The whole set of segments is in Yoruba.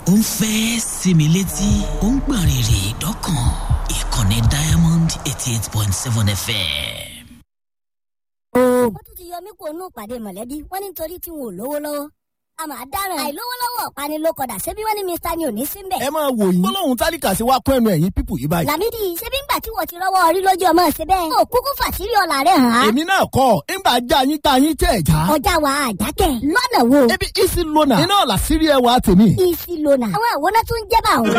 ó ń fẹ́ sinmi létí ó ń gbọ̀n rìrì dọ́kàn ìkànnì diamond eighty eight point seven fm. wọ́n tún ti yọ mí kó nù pàdé mọ̀lẹ́bí wọ́n ní nítorí tí wọn ò lówó lọ́wọ́ a máa dáràn àìlówólọ́wọ́ pani ló kọ̀dà ṣebí wọ́n ní mr ni ò ní síbẹ̀. ẹ máa wò yín gbólóhùn tálíkà sí wa kún ẹnu ẹ̀yìn pípù yìí báyìí. làmídì ṣebí ńgbà tí wọ́n ti rọ́wọ́ orí lójú ọmọ ṣe bẹ́ẹ̀. ó kúkú fàṣírí ọ̀la rẹ̀ hàn án. èmi náà kọ́ ńgbà já yín tá yín tẹ̀ já. ọjà wa àjákẹ́ lọ́nà wo. ebi isi lona iná làṣírí ẹwà tèmi. isi lona àwọn àwòrán tún jẹ́ bá òun.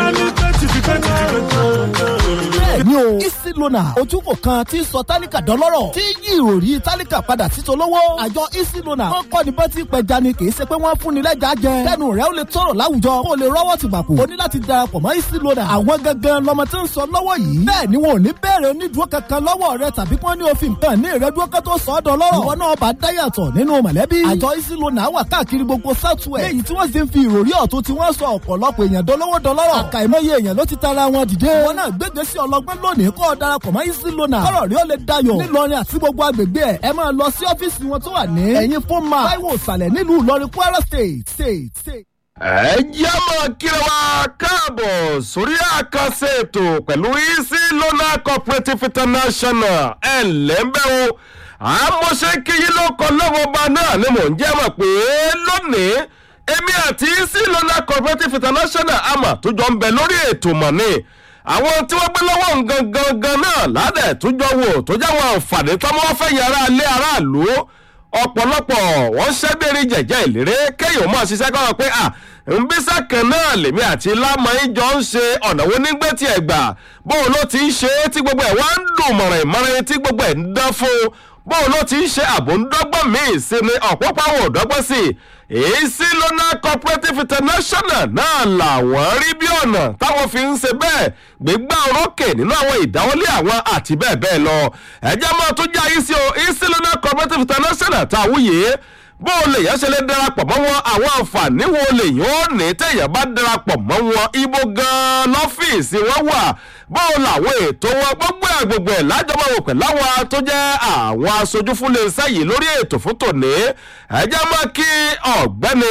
bẹ́ẹ̀ni o isi lona ojúkò kan tí sọ tálíkà dọ́lọ́rọ̀ tí yí ìròrí tálíkà padà sí tolówó. àjọ isi lona wọn kọ́ ni bá ti pẹja ni kì í ṣe pé wọ́n fún ni lẹ́jà jẹ. kẹ́nu rẹ̀ ó lè tọrọ láwùjọ kó o lè rọ́wọ́ ti gbàpò. o ní láti darapọ̀ mọ́ isi lona. àwọn gangan lọmọ tí ń sọ lọ́wọ́ yìí. bẹ́ẹ̀ ni wọn ò ní bẹ̀rẹ̀ onídùúró kankan lọ́wọ́ rẹ tàbí kí wọ́n ní òfin kan ní ìrẹ́dúró kan tó sọ ọ́ dọ́lọ́rọ̀. ìwọ náà bá dáyàtọ̀ nínú mọ̀lẹ́bí. àjọ isi lona wà káàkiri gbogbo southwest. léyìí tí wọ́n sì ń fi ìròrí ọ̀tún tí wọ́n sọ ọ̀pọ̀lọpọ̀ èèyàn dolówó dọlọ́rọ̀. àkàìmọye èèyàn ló ti tara wọn dìde. ìwọ náà gbégbé sí ọlọgbọ́n lónìí kọ́ ọ darapọ̀ mọ́ isi lona. kọ́rọ̀ rí ó lè dayọ̀. nílọrin àti gbogbo agbègbè ẹ̀ ẹ máa lọ sí ọ́fíìsì wọn tó wà ní. ẹ̀yin fún ma táíwò ìsàlẹ̀ nílùú ìlọrin kwara state state state ẹ jẹ́ mọ̀ kíra wa káàbọ̀ sórí àkànṣe ètò pẹ̀lú easy lona cooperative international ẹ̀ lẹ́ńbẹ́ o àmọ́ṣe kíyí ló kọ lọ́wọ́ ọba náà ni mò ń jẹ́ mọ̀ pé lónìí èmi àti easy lona cooperative international àmà tó jọ ń bẹ lórí ètò mọ̀ ni àwọn tí wọ́n gbé lọ́wọ́ gangan gan náà ládẹ̀ tó jọ wò tó jáwọn àǹfààní tọ́mọ́ fẹ́ yàrá ilé aráàlú ọ̀pọ̀lọpọ̀ wọ́n ṣẹ́gbẹ̀rẹ̀ jẹ̀jẹ̀ ìlérè kéèyàn máa ṣiṣẹ́ kọ́ pé à nbísà kan náà lèmi àti lámọ̀ọ́yìn jọ ń ṣe ọ̀nà wo nígbẹ́ tí ẹ̀ gbà bóun ló ti ń ṣe é tí gbogbo ẹ̀ wá ń dùn mọ̀rìn mọ̀rìn tí gbogbo ẹ̀ ń dán fún un bóun ló ti ń ṣe àbò ń dọ́gbọ́n míì sí ni ọ̀pọ̀pọ̀ ò dọ́gbọ́n sí i èyí sí lona cooperative international náà làwọn rí bí ọ̀nà táwọn fi ń ṣe bẹ́ẹ̀ gbégbá orókè nínú àwọn ìdáwọlé àwọn àti bẹ́ẹ̀ bẹ́ẹ̀ lọ ẹ̀jẹ̀ máa tún jẹ́ àyíṣe o easy lona cooperative international táwọn yìí bó o lè yẹn ṣe lè darapọ̀ mọ́ wọn àwọn àǹfààní wo lè yàn ó ní téèyàn bá darapọ̀ mọ́ wọn ibo gan-an lọ́fíìsì wọn wà bó o làwọn ètò wọn gbogbo ẹ̀ gbogbo ẹ̀ lájọmọ̀ wò pẹ̀lú àwọn tó jẹ́ àwọn aṣojú fún iléeṣẹ́ yìí lórí ètò fún tòní ẹjẹ́ mọ́ kí ọ̀gbẹ́ni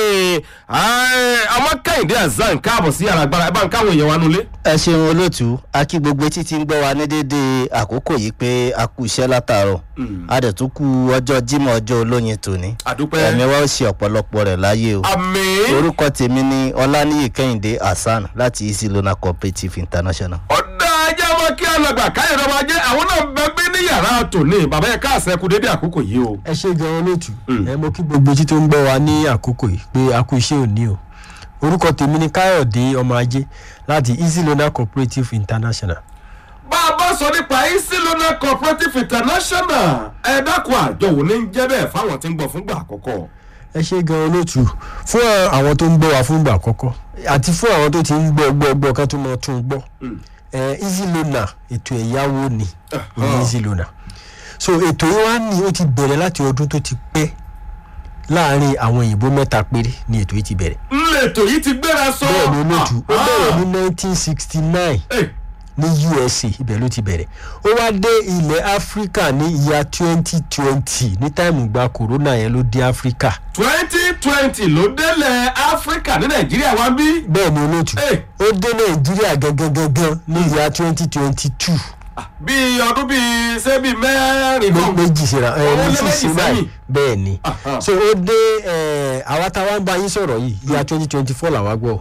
ọmọ kẹ́hìndé azan káàbọ̀ sí àràgbára ẹ bá ń káwọn èèyàn wa nulẹ̀. ẹ ṣeun olóòtú a kí gbogbo etí tí ń gbọ́ wa ní déédéé àkókò yìí pé a kú iṣẹ́ látàárọ̀ a dẹ̀ tún kú ọjọ́ jímọ̀ ọjọ́ olóyin tòní àdúpẹ́ ẹ̀mí wa ó ṣe ọ̀pọ̀lọpọ̀ rẹ̀ láyé o àmì orúkọ tèmi ni ọláníyì kẹ́hìndé hasan láti easy lona cooperative international. ọ̀dà ẹjẹ́ mọ́ kí alàgbà káyọ̀ ọmọ ajé àwọn náà bẹ gbé ní yàrá tòní bàbá yẹn káàsẹ̀ kú dédé àkókò yìí o. ẹ ṣe gan olóòtú ẹ mọ kí gbogbo etí tó ń gbọ́ wa ní àkókò yìí pé a kú iṣẹ́ òní o orúkọ tèmi ni káyọ̀dé ọmọ ajé láti easy loan cooperative international. bá a bá sọ nípa easy loan cooperative international ẹ dákun àjọ wò ní jẹ́ bẹ́ẹ̀ fáwọn tí ń gbọ́ fúngbà àkọ́kọ́. ẹ ṣe gan olóòtú fún àwọn tó ń gbọ́ wa fúngbà àkọ́kọ́ àti fún àwọn tó ti ń gbọ́ gbọ́ gbọ́ kan tó mọ tún gbọ́ ẹ easy loan ètò ẹ̀yáwó ni ìyẹn easy loan so ètò yìí wá ní ó ti bẹ̀rẹ̀ láti ọdún tó ti pẹ́ láàrin àwọn òyìnbó mẹ́ta péré ni ètò yìí ti bẹ̀rẹ̀. ńlẹ̀tò yìí ti gbéra sọ. bẹ́ẹ̀ ni olóòtú ó bẹ̀rẹ̀ ní nineteen sixty nine ní usa ibẹ̀ ló ti bẹ̀rẹ̀ ó wá dé ilẹ̀ áfíríkà ní ìyá twenty twenty ní táìmù gba corona yẹn ló dé áfíríkà. twenty twenty ló délẹ̀ áfíríkà ní nàìjíríà wá bí. bẹ́ẹ̀ ni olóòtú ó dé nàìjíríà gangan gangan ní ìyá twenty twenty two bíi ọdún bíi ṣé bíi mẹ́rin kan. méjì síra ẹ Ó lé méjì méjì síra sẹ́yìn. bẹ́ẹ̀ ni so ó dé ẹ àwa táwa ń bá yín sọ̀rọ̀ yìí ìyá twenty twenty four làwa gbọ́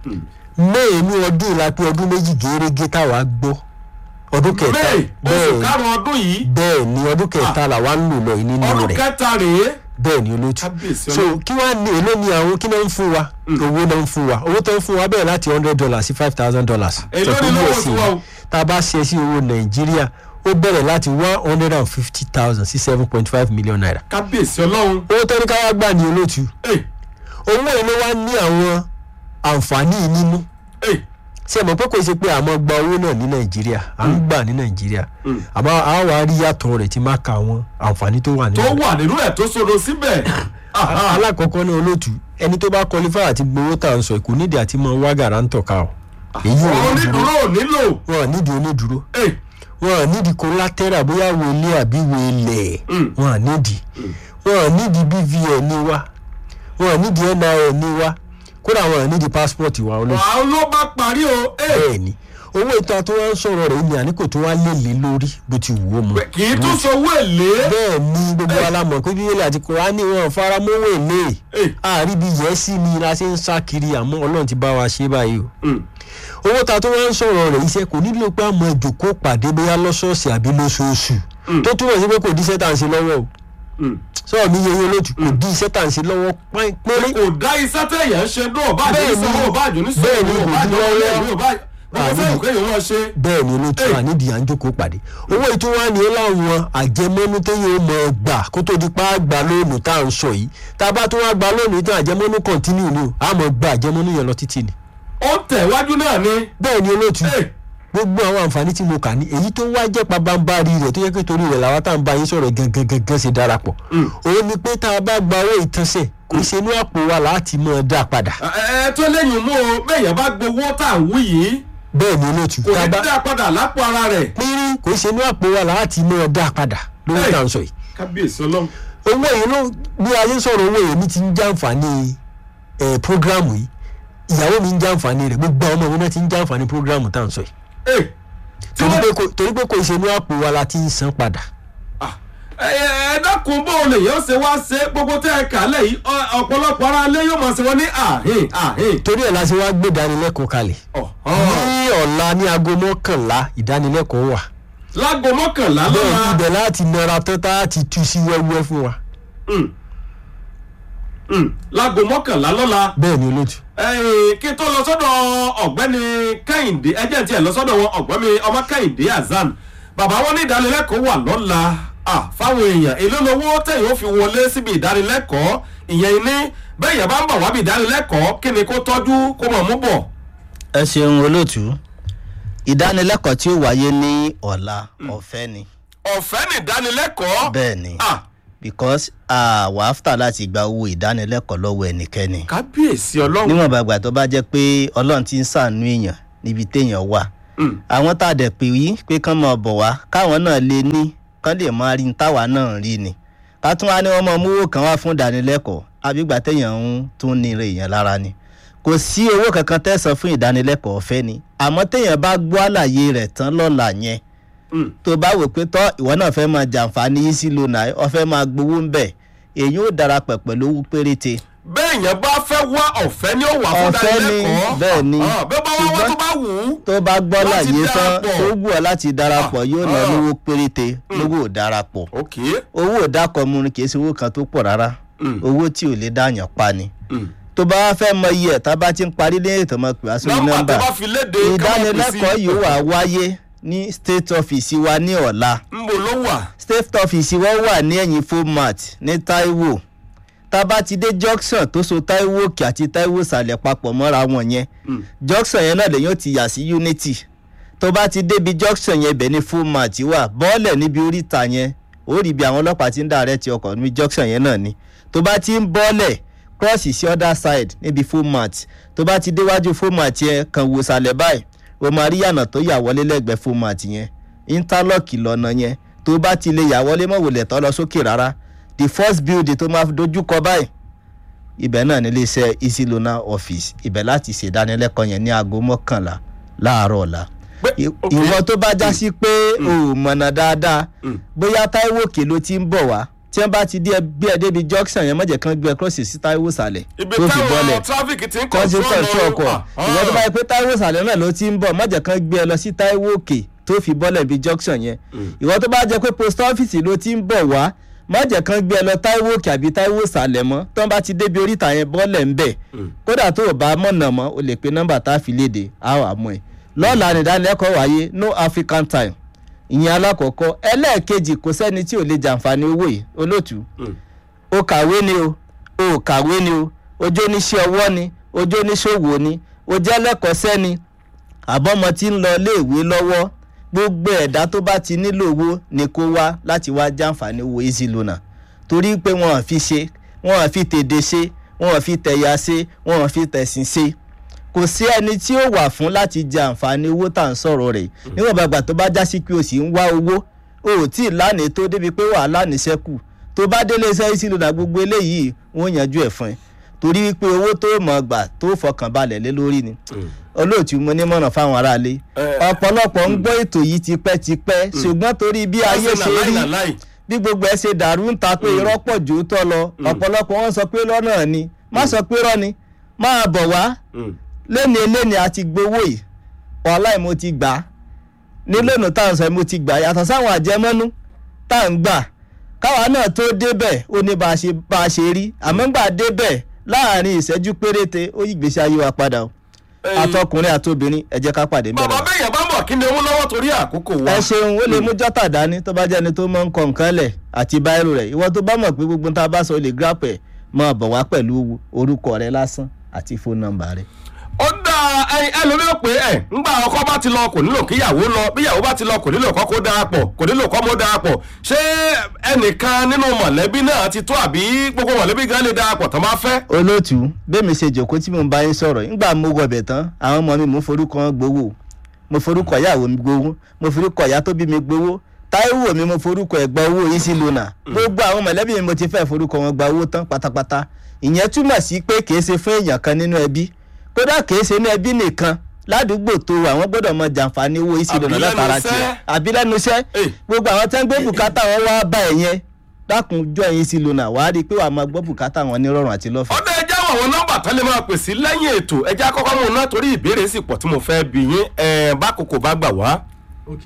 may ní ọdún ìlà pé ọdún méjì gẹ́gẹ́ táwa gbọ́ ọdún kẹta may oṣù karùn-ún ọdún yìí bẹ́ẹ̀ ni ọdún kẹta làwa ń lò lọ yìí nínú ọdún rẹ̀ kẹta rèé. bẹ́ẹ̀ ni olóòtú Kábíyèsí so Ọlọ́run. kí wàá ní èló ni àwọn kí náà ń fún wa owó náà ń fún wa owó tó ń fún wa bẹ́ẹ̀ láti hundred dollars sí five thousand dollars Èló ni lówó tiwa o? tá a bá ṣe sí owó nàìjíríà ó bẹ̀rẹ̀ láti one hundred and fifty thousand sí seven point five million naira kábíyèsí ọlọ́run. owó tó ní ká wá gbà ní olóòtú Ẹ̀, owó yìí ló wá ní àwọn àǹfààní yìí nínú ẹ̀, ṣe mọ̀ pé kò ṣe pé àmọ́ gba owó náà ní nàìjíríà à ń gbà ní nàìjíríà àmọ́ a wà á rí yàtọ̀ rẹ̀ tí máa ka àwọn àǹfààní tó wà nínú tó rẹ̀. wà nínú ẹ̀ tó sodo síbẹ̀. Aha. alákọ̀ọ́kọ́ ní olóòtú ẹni tó bá qualify àti gbowó tà ń sọ kò nídìí àti mọ wá gàrántọ̀ ká o èyí ò ní dúró onídùúró ò nílò. wọn ò nídìí onídùúró Ẹ̀, wọn ò nídìí collateral bóyá wo ilé àbí wo ilẹ̀ Mm. wọn ò nídìí wọn ò nídìí bvn ní wa wọn ò nídìí nin ní wa kódà wọn ò ní di passport wa olóòtú àwọn ló bá parí o ẹ bẹ́ẹ̀ ni owó ìta tó wá ń sọ̀rọ̀ rẹ̀ ní àníkò tó wá lè lé lórí bó ti wù ó mu kì í tún sowó èlé bẹ́ẹ̀ ni gbogbo alamọ̀ pé bíbélì àti kùránì wọn fara mọ́wọ́ èlé Eh. àríbi yẹ́sì ni la ṣe ń sá kiri àmọ́ ọlọ́run ti bá wa ṣe báyìí o Mm. owó ta tó wá ń sọ̀rọ̀ rẹ̀ iṣẹ́ kò nílò pé àmọ́ ìjòkó pàdé bóyá lọ́sọ̀ọ̀sẹ̀ àbí lóṣooṣù tó túmọ̀ sí pé kò díṣẹ́ tà ń ṣe lọ́wọ́ o Mm. sọ̀rọ̀ mi yẹ yín lójú kò dí iṣẹ́ tà ń ṣe lọ́wọ́ pín- péré kò dá iṣẹ́ tẹ̀yẹ̀ ń ṣe náà bá àjò Bẹ́ẹ̀ ni. nísọ̀rọ̀ bá àjò nísọ̀rọ̀ Bẹ́ẹ̀ ni, bá kò àjò dúró nísọ̀rọ̀ lẹ́yìn. bá gbogbo fẹ́yìn kéèyàn máa ṣe. bẹ́ẹ̀ ni olóòtú Eh. wa nídìí à ń jókòó pàdé owó ètò wa ni ó láwọn àjẹmọ́nú téyàn ó mọ̀ ọ́ gbà kó tó di pa á gbà lónìí tá à ń sọ yìí tá a bá tún wá gbà lónìí tán àjẹmọ́nú kọ̀ntínú ni o a mọ̀ gba àjẹmọ́nú yẹn lọ títì ni. ó ń tẹ̀wájú náà ni. bẹ́ẹ̀ ni olóòtú Eh. gbogbo àwọn àǹfààní tí mo kà ní èyí tó wá jẹ́ pabambari rẹ̀ tó yẹ pé torí rẹ̀ làwọn tá à ń bá yín sọ̀rọ̀ gangan gangan ṣe darapọ̀ òun ni pé tá a bá gba owó ìtànṣẹ̀ kò ṣe inú àpò wa láti mọ̀ ọ́ dá padà ẹ ẹ tó lẹ́yìn mú o bẹ́ẹ̀yàn bá gbowó tá à ń wí yìí bẹ́ẹ̀ ni olóòtú kò tá a ní bá dá padà lápò ara rẹ̀. pínrín kò ṣe inú àpò wa láti mọ̀ ọ́ dá padà lówó Hey. tá à ń sọ yìí kábíyèsí ọlọ́run. owó yìí ló bí ayé ń sọ̀rọ̀ owó yìí mi ti ń jàǹfààní ẹ̀ prógrámù yìí ìyàwó mi ń jàǹfààní rẹ̀ gbogbo àwọn ọmọ mi náà ti ń jàǹfààní prógrámù tá à ń sọ yìí Eh. tí torí wọ́n- pé kò- torí pé kò ṣe inú àpò wa la ti ń san padà Ah, ẹ ẹ dákun bó o lè yọ ṣe wá ṣe gbogbo tẹ ẹ kà lẹ yìí ọ- ọ̀pọ̀lọpọ̀ ara lé yóò máa ṣe wọ́n ní àhín àhín. torí ẹ̀ la ṣe wá gbé ìdánilẹ́kọ̀ọ́ kalẹ̀ Ọ̀hán. ní ọ̀la ní aago mọ́kànlá ìdánilẹ́kọ̀ọ́ wà láago mọ́kànlá bẹ́ẹ̀ lọ́la. ibẹ̀ láti nara tán tá a ti tú sí wẹ́wẹ́ fún wa Mm. Mm. láago mọ́kànlá lọ́la. bẹ́ẹ̀ ni olóòtú Ẹ̀yin, kí n tó lọ sọ́dọ̀ ọ̀gbẹ́ni kẹ́hìndé ẹjẹ́ tí ẹ̀ lọ sọ́dọ̀ wọn ọ̀gbẹ́ni ọmọ kẹ́hìndé azan bàbá wọn ní ìdánilẹ́kọ̀ọ́ wà lọ́la Ah, fáwọn èèyàn èló lowó tẹ̀yìn ó fi wọlé síbi ìdánilẹ́kọ̀ọ́ ìyẹn ní bẹ́ẹ̀ yẹn bá ń bọ̀ wábi ìdánilẹ́kọ̀ọ́ kí ni kó tọ́jú kó mọ̀ mú bọ̀. ẹ ṣeun olóòtú ìdánilẹ́kọ̀ọ́ tí ó wáyé ní ọ̀la ọ̀fẹ́ ni ọ̀fẹ́ ní ìdánilẹ́kọ̀ọ́. bẹ́ẹ̀ ni Ah, because àwa after láti gba owó ìdánilẹ́kọ̀ọ́ lọ́wọ́ ẹnikẹ́ni kábíyèsí ọlọ́run. níwọ̀n bàgbà tó bá jẹ́ pé ọlọ́run ti ń sàánú èèyàn níbi téèyàn wà Mm. àwọn tá a dẹ̀ pè yí pé kán máa bọ̀ wá káwọn náà lè ní kán lè máa rí ní táwa náà rí ni ká tún wá ní wọ́n máa mówó kan wá fún ìdánilẹ́kọ̀ọ́ àbígbà téèyàn ń tún ní ire èèyàn lára ni kò sí owó kankan tẹ̀sán fún ìdánilẹ́kọ̀ọ́ ọ̀fẹ́ ni àmọ́ téèyàn bá gbọ́ àlàyé rẹ̀ tán lọ́la yẹn Mm. tó bá wò pé tọ́ ìwọ náà fẹ́ máa jàǹfààní yìí sí lónà ọ fẹ́ máa gbowó ń bẹ̀ èyí ó darapọ̀ pẹ̀lú owó péréte bẹ́ẹ̀ yẹn bá fẹ́ wá ọ̀fẹ́ ni ó wà fún Ọ̀fẹ́ ni, ìdánilẹ́kọ̀ọ́. bẹ́ẹ̀ ni. Ah, bẹ́ẹ̀ bá wá wá Ṣùgbọ́n- tó bá wù ú. tó bá gbọ́ Láti láyé tán darapọ̀. tó wù ọ́ láti darapọ̀ yóò ná ah. lówó péréte lówó ò darapọ̀ ok. owó ìdákọ̀ mu ni kì í ṣe owó kan tó pọ̀ rárá Mm. owó tí ò lè dáyàn pa ni Mm. tó bá wá fẹ́ mọ iye ẹ̀ tá a bá ti ń parí lẹ́yìn tó mọ̀ pé wá sórí nọ́mbà nọ́mbà tó bá fi léde ká máa pè sí. ìdánilẹ́kọ̀ọ́ yìí wà wáyé ní state office wa ní ọ̀la ń bò ló wà. state office wa wà ní ẹ̀yìn format ní taiwo tá a bá ti dé junction tó so taiwo òkè àti taiwo ìsàlẹ̀ papọ̀ mọ́ra wọn yẹn Mm. junction yẹn náà lèyàn ti yà sí unity tó bá ti débi junction yẹn ibẹ̀ ní format wà bọ́ọ̀lẹ̀ níbi oríta yẹn ó rí bí àwọn ọlọ́pàá ti ń dàrẹ́ ti ọkọ̀ níbi junction yẹn náà ni tó bá ti ń bọ́ọ̀lẹ̀ cross sí other side níbi format tó bá ti déwájú format yẹn kàn wò sàlẹ̀ báyìí o máa rí yànà tó yà wọlé lẹ́gbẹ̀ẹ́ format yẹn interlock lọ́nà yẹn tó bá ti lè yà wọlé mọ̀ wòlẹ̀ tọ́ lọ sókè rárá the first building tó máa dojú kọ báyìí ibẹ̀ náà ní iléeṣẹ́ easy loan office ibẹ̀ láti ṣèdánilẹ́kọ̀ọ́ yẹn ní aago mọ́kànlá láàárọ̀ ọ̀la Pé- I- ok. ìwọ tó bá já sí pé o ò mọ̀nà dáadáa Mm. bóyá táíwò òkè ló ti ń bọ̀ wá tí wọ́n bá ti dé bí ẹ débi junction yẹn mọ̀jẹ̀ kan gbé ẹ cross sí táíwò sàlẹ̀ ibi tó fi bọ́lẹ̀ táwọn traffic ti ń kọ́ sí kọ̀ọ̀tù ọkọ̀ Ah, ìwọ tó bá yẹ pé táíwò sàlẹ̀ náà ló ti ń bọ̀ mọ̀jẹ̀ kan gbé ẹ lọ sí táíwò òkè tó fi bọ́lẹ̀ bí junction yẹn ìwọ tó bá jẹ pé post office ló ti ń bọ̀ wá mọ̀jẹ̀ kan gbé ẹ lọ táíwò òkè àbí táíwò sàlẹ̀ mọ́ tó ń bá ti débi oríta yẹn bọ́lẹ̀ ń bẹ̀ kódà tó o bá mọ̀nà mọ́ o lè pe nọ́mbà tá a fi léde a wà mọ́ ẹ lọ́la nìdánilẹ́kọ̀ọ́ wáyé no african time ìyẹn alákọ̀ọ́kọ́ ẹlẹ́ẹ̀kejì kò sẹ́ni tí ò lè jàǹfààní owó yìí olóòtú o kàwé ni o o kàwé ni o ojú oníṣẹ́ ọwọ́ ni ojú oníṣòwò ni o jẹ́ lẹ́kọ̀ọ́sẹ́ ni àbọ̀mọ tí ń lọ iléèwé lọ́wọ́ gbogbo ẹ̀dá tó bá ti nílò owó ni kó wá láti wá jàǹfààní owó easy loan torí pé wọn ò fi ṣe wọn ò fi tèdè ṣe wọn ò fi tẹ̀yà ṣe wọn ò fi tẹ̀sìn ṣe kò sí ẹni tí ó wà fún láti jẹ àǹfààní owó tá à ń sọ̀rọ̀ rẹ̀ níwọ̀n bàgbà tó bá já sí pé o sì ń wá owó o ò tí ì lánàá tó débi pé wàá lánàá ṣẹ́kù tó bá délé iṣẹ́ easy loan gbogbo eléyìí wọ́n yanjú ẹ̀ fún ẹ torí wípé owó tó mọ̀ gbà tó fọkàn balẹ̀ lé lórí ni olóòtú mo ní mọ̀nà fáwọn aráalé Eh, ọ̀pọ̀lọpọ̀ ń gbọ́ ètò yìí tipẹ́tipẹ́ ṣùgbọ́n torí bí ayé ṣe rí bí gbogbo ẹ ṣe dàrú ń ta pé irọ́ pọ̀ jù ú tọ́ lọ ọ̀pọ̀lọpọ̀ wọn sọ pé lọ́nà ni má sọ pé rọ́ ni máa bọ̀ wá lẹ́ni eléni àti gbowó yìí wàhálà mo ti gbà á ní lónìí tá à ń sọ mo ti gbà á yàtọ̀ sáwọn àjẹmọ́nú tá à ń gbà káwa náà tó débẹ̀ ó ní bá a ṣe bá a ṣe rí àmọ́ gbà débẹ̀ láàrin ìṣẹ́jú péréte ó yí ìgbésí ayé wa padà o àtọkùnrin àtobìnrin ẹ jẹ́ ká pàdé bàbá mẹ́rin bẹ́yẹn bá bọ̀ kí ni owó lọ́wọ́ torí àkókò wa. ẹ ṣeun ó lè mú jọ́tà dání tó bá jẹ́ ẹni tó mọ̀ ń kọ nǹkan lẹ̀ àti báírò rẹ̀ ìwọ tó bá mọ̀ pé gbogbo tá a bá sọ lè gíràpẹ̀ máa bọ̀ wá pẹ̀lú orúkọ rẹ lásán àti fóònù nọ́mbà rẹ. ó dá ẹyin ẹlòmíràn pé ẹ ńgbà ọkọ bá ti lọ kò nílò kíyàwó lọ bíyàwó bá ti lọ kò nílò kọ́kọ́ darapọ̀ kò nílò kọ́mọ darapọ̀ ṣé ẹnìkan nínú mọ̀lẹ́bí náà ti tó àbí gbogbo mọ̀lẹ́bí gan lè darapọ̀ tán bá fẹ́. olóòtú bẹ́ẹ̀mi ṣe jòkó tí mo bá yín sọ̀rọ̀ nígbà mo wọbẹ̀ tán àwọn ọmọ mi mo forúkọ wọn gbowó mo forúkọ ìyàwó mi gbowó mo forúkọ ìyá tó bí mi gbowó táíwò mi mo forúkọ ẹ̀gbọ́n owó yìí sí lónà gbogbo àwọn mọ̀lẹ́bí mi mo ti fẹ́ forúkọ wọn gba owó tán pátápátá ìyẹn túmọ̀ sí pé kìí ṣe fún èèyàn kan nínú ẹbí kódà kìí ṣe ní ẹbí nìkan ládùúgbò tó àwọn gbọ́dọ̀ mọ jàǹfààní owó yìí sí lónà Àbí lẹ́nu látara iṣẹ́. tiẹ̀ àbí lẹ́nu iṣẹ́ Eh. gbogbo àwọn tẹ́ ń gbé bùkátà wọn wá bá ẹ̀ yẹn dákun jọ ẹ̀yìn sí lónà wàá rí i pé wàá máa gbọ́ bùkátà wọn ní rọrùn àti lọ́fẹ̀ẹ́. ọdọ ẹjẹ àwọn àwọn nọmba tán lè máa pè sí lẹ́yìn ètò ẹjẹ akọ́kọ́ mú un náà torí ìbéèrè sì pọ̀ tí mo fẹ́ bí yín ẹ̀ bákòókò bá gbà wá. ok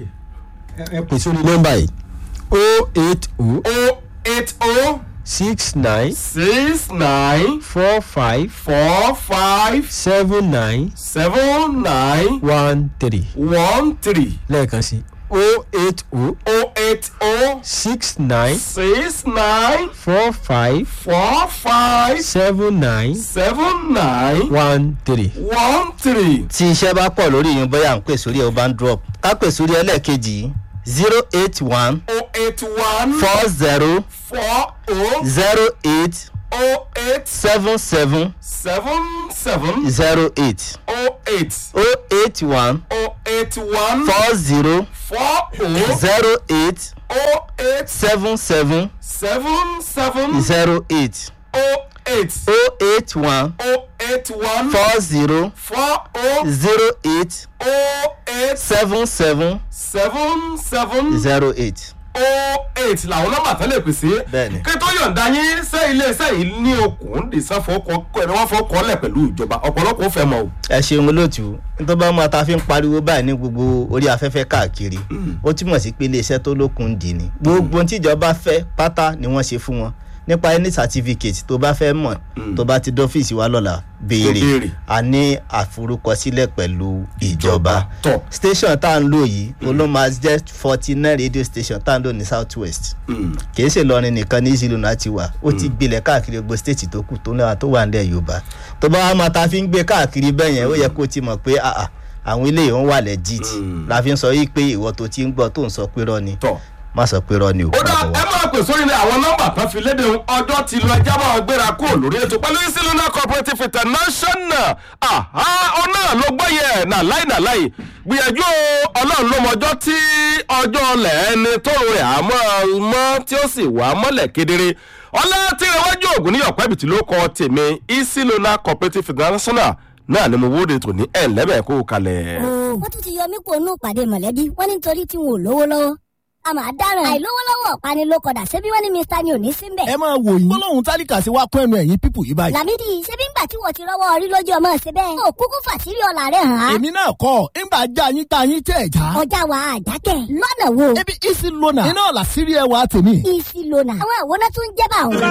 ẹ ẹ pè sórí nọ́mbà yìí o eight o o eight o six nine six nine four five four five seven nine seven nine one three one three lẹ́ẹ̀kan sí o eight o o eight o six nine six nine four five four five seven nine seven nine one three. one three. tí iṣẹ́ bá pọ̀ lórí yín bóyá à ń pè sórí ẹ̀ ó bá ń drop ká pè sórí ẹlẹ́ẹ̀kejì zero eight one o eight one four zero four o zero eight o eight seven seven seven seven zero eight o eight o eight one o eight one four zero four o zero eight o eight seven seven seven seven zero eight o eight o eight one o eight one four zero four o zero eight o eight seven seven seven seven zero eight. o eight làwọn nọ́mbà tán lè pè sí. Bẹ́ẹ̀ni. kí tó yọ̀ǹda yín ṣé iléeṣẹ́ yìí ní okùn dìsan fọkọ ẹni wọ́n fọkọ lẹ̀ pẹ̀lú ìjọba ọ̀pọ̀lọpọ̀ ó fẹ́ mọ̀ o. ẹ ṣeun olóòtú nítorí bá máa ta fi ń pariwo báyìí ní gbogbo orí afẹ́fẹ́ káàkiri ó túmọ̀ sí pé iléeṣẹ́ tó lókun ń dì ní gbogbo ohun tíjọba fẹ́ pátá ni wọ́n ṣe fún wọn nípa any certificate tó bá fẹ́ mọ̀ tó bá ti dọ́fíìsì wa lọ́la béèrè béèrè. a ní àforúkọsílẹ̀ pẹ̀lú ìjọba Tọ̀. station tá à ń lò yìí olóma jẹ́ forty nine radio station tá à ń lò ní south west kì í ṣe lọrin nìkan ní ìṣìlò náà ti wà ó ti gbilẹ̀ káàkiri gbogbo stéètì tó kù tó náà tó wà nílẹ̀ yorùbá tó bá wà máa ta fi ń gbé káàkiri bẹ́ẹ̀ yẹn ó yẹ kó ti mọ̀ pé àà àwọn ilé yìí ń wà legit la fi ń sọ yìí pé ìwọ tó ti ń gbọ́ tó ń sọ pé rọ́ ni tọ̀. má sọ pé rọ́ ni ò ó dá má bọ̀ ẹ wá. máa pè sórí ní àwọn nọ́mbà tán fi léde ohun ọjọ́ ti lọ ẹjá máa gbéra kúrò lórí ètò pẹ̀lú ìsìlúnà cooperative international àhá ọ náà ló gbọ́ yẹ nàláì nàláì gbìyànjú o, ọlọ́run ló mọjọ́ tí ọjọ́ ọlẹ̀ ẹni tó rẹ̀ àmọ́ mọ́ tí ó sì wà mọ́lẹ̀ kedere ọlá tí ìrẹ̀wájú ògùn níyọ̀ pẹ́bìtì ló kọ tèmi ìsìlúnà cooperative international náà ni mo wóde tò ní ẹ̀ lẹ́bẹ̀ẹ́ kó o kalẹ̀. wọ́n tún ti yọ mí kó nù pàdé mọ̀lẹ́bí wọ́n ní nítorí tí wọn ò lówó lọ́wọ́ a máa dáràn àìlówó lọ́wọ́ ọ̀pani ló kọ̀dà ṣebí wọ́n ní mr ni ò ní sí mbẹ̀. ẹ máa wò yín gbólóhùn tálíkà sí wa kún ẹnu ẹ̀yìn pípù yìí báyìí. làmídì ṣebí ńgbà tí wọ́n ti rọ́wọ́ orí lójú ọmọ ṣe bẹ́ẹ̀. ó kúkú fàṣírí ọ̀la rẹ̀ hàn án. èmi náà kọ́ ńgbà já yín tá yín tẹ̀ já. ọjà wa àjákẹ́ lọ́nà wo. ebi isi lona iná làṣírí ẹwà tèmi. isi lona àwọn àwòrán tó ń jẹ́ bá àwọn.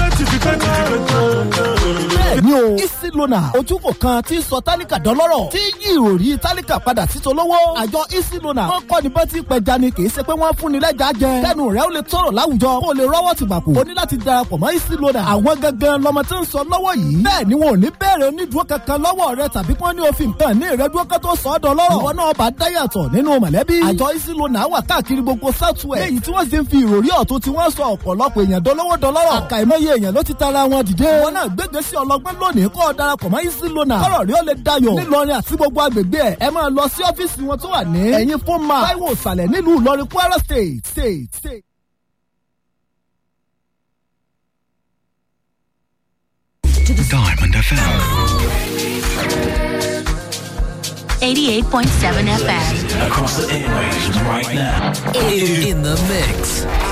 bẹ́ẹ̀ni o isi lona ojúkò kan tí sọ tálíkà dọ́lọ́rọ̀ tí yí ìròrí tálíkà padà sí tolówó. àjọ isi lona wọn kọ́ ni bọ́tí pẹja ni kì í ṣe pé wọ́n fún ni lẹ́jà jẹ. kẹ́nu rẹ̀ ó lè tọrọ láwùjọ kó o lè rọ́wọ́ ti gbàpò. o ní láti darapọ̀ mọ́ isi lona. àwọn gangan lọmọ tí ń sọ lọ́wọ́ yìí. bẹ́ẹ̀ ni wọn ò ní bẹ̀rẹ̀ onídùúró kankan lọ́wọ́ rẹ tàbí kí wọ́n ní òfin kan ní ìrẹ́dúró kan tó sọ ọ́ dọ́lọ́rọ̀. ìwọ náà bá dáyàtọ̀ nínú mọ̀lẹ́bí. àjọ isi lona wà káàkiri gbogbo southwest. léyìí tí wọ́n sì ń fi ìròrí ọ̀tún tí wọ́n sọ ọ̀pọ̀lọpọ̀ èèyàn dọ́lọ́wọ́ dọ́lọ́rọ̀. àkàìmọye èèyàn ló ti tara wọn dìde. wọn náà gbégbé sí ọlọgbọ́n lónìí kọ́ ọ darapọ̀ mọ́ isi lona. kọ́rọ̀ rí ó lè dayọ̀. nílọrin àti gbogbo agbègbè ẹ̀ ẹ máa lọ sí ọ́fíìsì wọn tó wà ní. ẹ̀yìn fún ma táíwò ìsàlẹ̀ nílùú ìlọrin kwara state state state. Diamond FM. 88.7 FM. Across the airwaves right now. In the mix.